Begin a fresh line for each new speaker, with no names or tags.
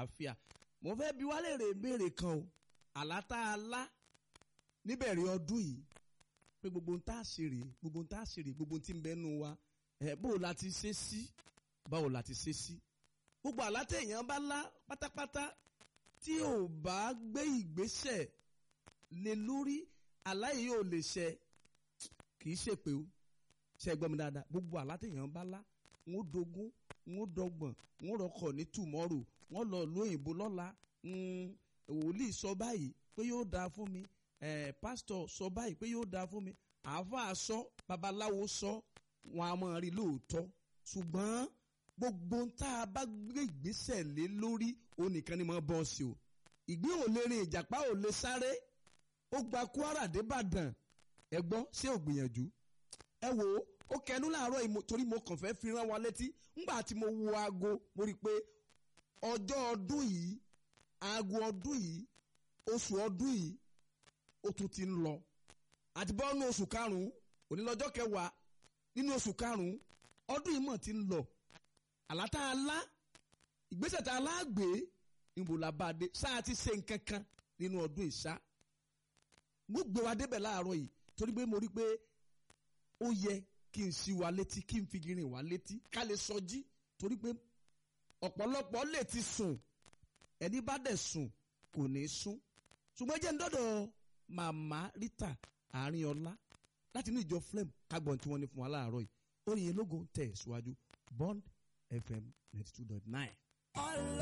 àlàáfíà mo fẹ́ bi wá léèrè ìbéèrè kan o àlá tá a lá níbẹ̀rẹ̀ ọdún yìí pé gbogbo ń tá a ṣe rèé gbogbo ń tá a ṣe rèé gbogbo ń tí ń bẹ́nu wa ẹ̀ bó o la ti ṣe sí báwo la ti ṣe sí gbogbo àlá téèyàn bá lá pátápátá tí ò bá gbé ìgbésẹ̀ lé lórí àlá yìí ò lè ṣẹ kì í ṣèpè o ṣe gbọ́ mi dáadáa gbogbo àlá téèyàn bá lá ń ó dogún ń ó dọgbọ̀n ń ó rọkọ̀ ní tùmọ́rù wọ́n lọ lóyìnbó lọ́la wòlíì sọ báyìí pé yóò dáa fún mi pásítọ̀ sọ báyìí pé yóò dáa fún mi àáfàá sọ babaláwo sọ wọn a máa rí lóòótọ́ ṣùgbọ́n gbogbo tá a bá gbé ìgbésẹ̀ lé lórí òun nìkan ni mo bọ́ sí o ìgbín ò lè rin ìjàpá ò lè sáré ó gba Kwara débàdàn ẹ gbọ́ ṣé ò gbìyànjú ẹ wò ó ó kẹnu láàárọ̀ yìí torí mo kàn fẹ́ fi rán wa létí ńgbà tí mo wo aago mo rí i pé ọjọ́ ọdún yìí aago ọdún yìí oṣù ọdún yìí ó tún ti ń lọ àti bọ́ nínú oṣù karùn-ún òní lọ́jọ́ kẹwàá nínú oṣù karùn-ún ọdún yìí mọ̀ ti ń lọ àlá tá a lá ìgbésẹ̀ tá a lá gbé níbo la bá a dé sáà ti ṣe nǹkan kan nínú ọdún ìṣá mo gbé wa débẹ̀ láàárọ̀ yìí torí pé mo rí pé ó yẹ kí n ṣí wa létí kí n fi girin wa létí ká lè sọjí torí pé ọ̀pọ̀lọpọ̀ lè ti sùn ẹni bá dẹ̀ sùn kò ní sún ṣùgbọ́n jẹ́ ń dọ́dọ̀ màmá Rita àárín ọlá láti inú ìjọ flem kágbọ̀n tí wọ́n ní fún wa láàárọ̀ yìí orin yẹn lógo tẹ̀ síwájú Bond FM ninety two dot nine.